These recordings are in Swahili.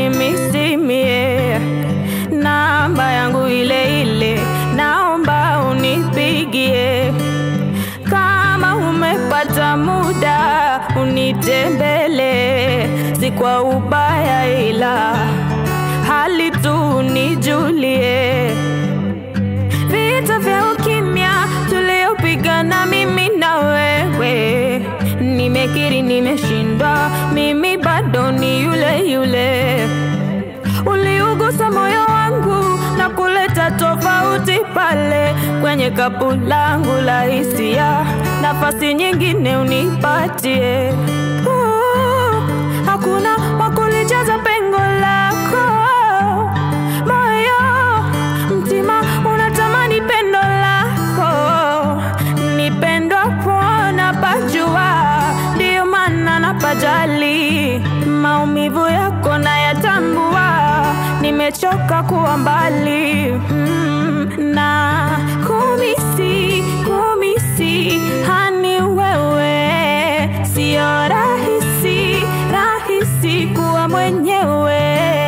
unimisimie namba yangu ile ile, naomba unipigie kama umepata muda unitembele, si kwa ubaya, ila hali tu unijulie. Vita vya ukimya tuliopigana mimi na wewe, nimekiri nimeshindwa, mimi bado ni yule yule. Uliugusa moyo wangu na kuleta tofauti pale kwenye kapu langu la hisia, nafasi nyingine unipatie. Uh, hakuna wakulijaza pengo lako moyo, mtima unatamani pendo lako, nipendwa pona pajua, ndiyo maana napajali maumivu yako nayatambua, nimechoka kuwa mbali mm, na kumisi kumisi hani wewe, sio rahisi rahisi kuwa mwenyewe.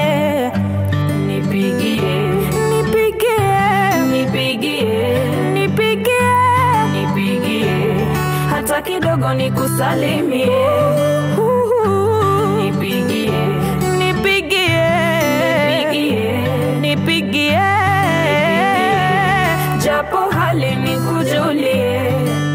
Nipigie, nipigie, nipigie, nipigie, nipigie, hata kidogo nikusalimie. Nipigie, nipigie, nipigie, nipigie, japo hali nikujulie.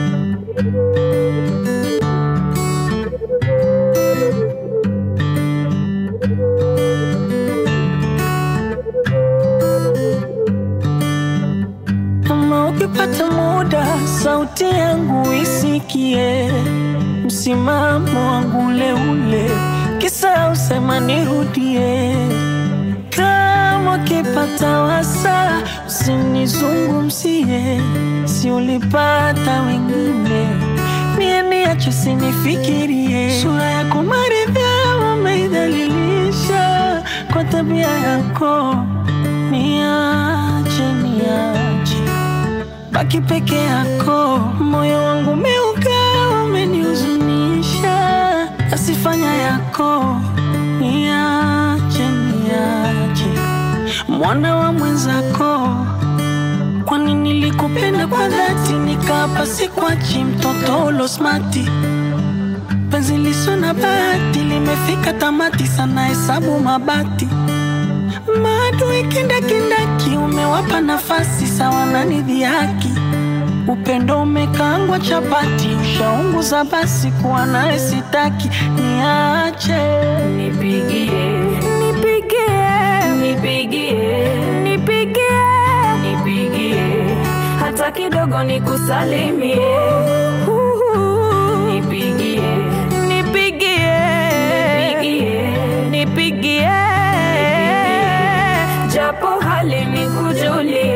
Kama ukipata muda, sauti yangu isikie, msimamo wangu ule ule, kisa usema nirudie. Kama ukipata wasa, usinizungumzie, si ulipata wengine, mie niache sinifikirie. Sura yako maridhaa umeidhalilisha kwa tabia yako, niache niache baki peke yako, moyo wangu umeuka, umenihuzunisha, asifanya yako, niache niache, mwana wa mwenzako. Kwani nilikupenda kwa dhati, nikapa sikwachi, mtoto ulo smati, penzi liso na bahati, limefika tamati, sana hesabu mabati maadui kindakindaki, umewapa nafasi sawa na nidhihaki. Upendo umekaangwa chapati, ushaunguza basi, kuwa naye sitaki, niache Nipigie, nipigie, nipigie, nipigie, nipigie, hata kidogo nikusalimie. Nipigie, nipigie, nipigie, nipigie, japo hali nikujulie.